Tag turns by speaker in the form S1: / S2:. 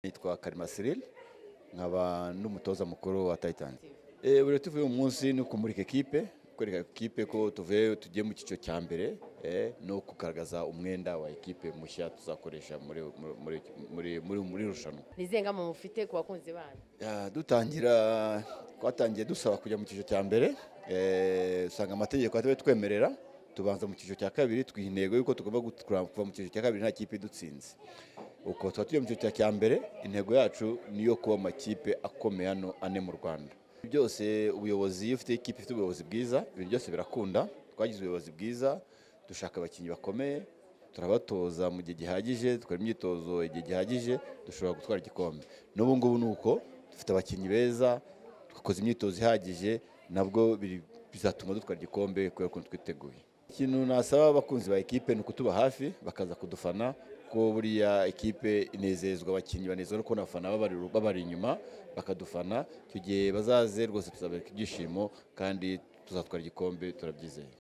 S1: nitwa karima cyril nkaba n'umutoza mukuru wa titans Eh, buri tuvuye uyu munsi ni ukumurika ekipe kwereka ekipe ko tuvuye tugiye mu cyiciro cya mbere eh, no kugaragaza umwenda wa ekipe mushya tuzakoresha muri muri muri muri muri irushanwa
S2: ni izihe ngamba mufite ku bakunzi banyu
S1: Ya, dutangira twatangiye dusaba kujya mu cyiciro cya mbere eh, usanga amategeko atari twemerera tubanza mu cyiciro cya kabiri twiha intego y'uko tugomba gukura- kuva mu cyiciro cya kabiri nta kipe idutsinze uko tuba tujya mu cyiciro cya mbere intego yacu ni iyo kuba amakipe akomeye hano ane mu rwanda byose ubuyobozi iyo ufite ikipe ifite ubuyobozi bwiza ibintu byose birakunda twagize ubuyobozi bwiza dushaka abakinnyi bakomeye turabatoza mu gihe gihagije dukora imyitozo igihe gihagije dushobora gutwara igikombe n'ubu ngubu ni uko dufite abakinnyi beza twakoze imyitozo ihagije nabwo biri- bizatuma dutwara igikombe kubera ukuntu twiteguye ikintu nasaba abakunzi ba ekipe ni ukutuba hafi bakaza kudufana ko buriya ekipe inezezwa abakinnyi banezezwa no kubona abafana babari- babari inyuma bakadufana icyo gihe bazaze rwose tuzabereka ibyishimo kandi tuzatwara igikombe turabyizeye